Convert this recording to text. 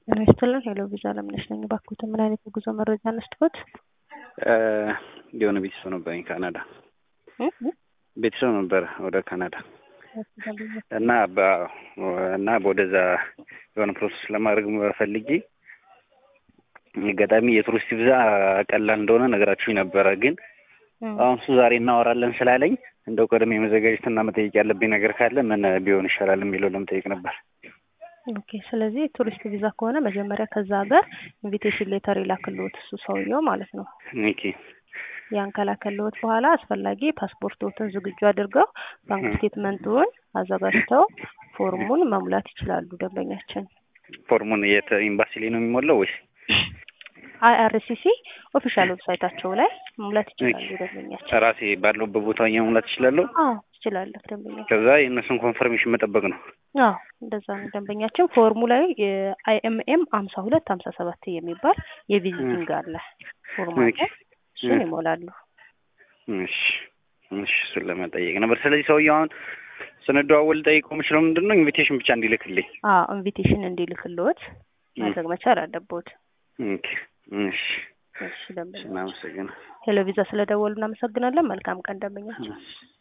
ጤና ይስጥልን። ሄሎ ቪዛ ለምነሽ ነኝ። እባክዎትን ምን አይነት የጉዞ መረጃ እንስጥዎት? የሆነ ቤተሰብ ነበረኝ ካናዳ ቤተሰብ ነበረ ወደ ካናዳ እና በ- እና ወደዛ የሆነ ፕሮሰስ ለማድረግ ፈልጌ አጋጣሚ የቱሪስት ቪዛ ቀላል እንደሆነ ነገራችሁኝ ነበረ። ግን አሁን እሱ ዛሬ እናወራለን ስላለኝ እንደው ቀደም የመዘጋጀትና መጠየቅ ያለብኝ ነገር ካለ ምን ቢሆን ይሻላል የሚለው ለመጠየቅ ነበር። ኦኬ። ስለዚህ ቱሪስት ቪዛ ከሆነ መጀመሪያ ከዛ ሀገር ኢንቪቴሽን ሌተር ይላክልዎት እሱ ሰውየው ማለት ነው። ኦኬ ያን ከላከልዎት በኋላ አስፈላጊ ፓስፖርቶትን ዝግጁ አድርገው ባንክ ስቴትመንቱን አዘጋጅተው ፎርሙን መሙላት ይችላሉ። ደንበኛችን ፎርሙን የት ኤምባሲ ላይ ነው የሚሞላው ወይስ? አይአርሲሲ ኦፊሻል ዌብሳይታቸው ላይ መሙላት ይችላሉ። ደንበኛችን ራሴ ባለሁበት ቦታ ሆኜ መሙላት እችላለሁ? አዎ ትችላለህ። ደንበኛችን ከዛ የእነሱን ኮንፈርሜሽን መጠበቅ ነው። አዎ እንደዛ ነው። ደንበኛችን ፎርሙ ላይ አይኤምኤም ሀምሳ ሁለት ሀምሳ ሰባት የሚባል የቪዚቲንግ አለ ፎርሙ አለ። እሱን ይሞላሉ። እሺ እሺ፣ እሱን ለመጠየቅ ነበር። ስለዚህ ሰውዬው አሁን ስንደዋወል ጠይቀው የምችለው ምንድን ነው ኢንቪቴሽን ብቻ እንዲልክልኝ። አዎ ኢንቪቴሽን እንዲልክልዎት ማድረግ መቻል አለብዎት። ኦኬ እሺ፣ እሺ ደንበኛ እናመሰግናለን። ሄሎ ቪዛ ስለደወሉ እናመሰግናለን። መልካም ቀን ደንበኛችን። እሺ።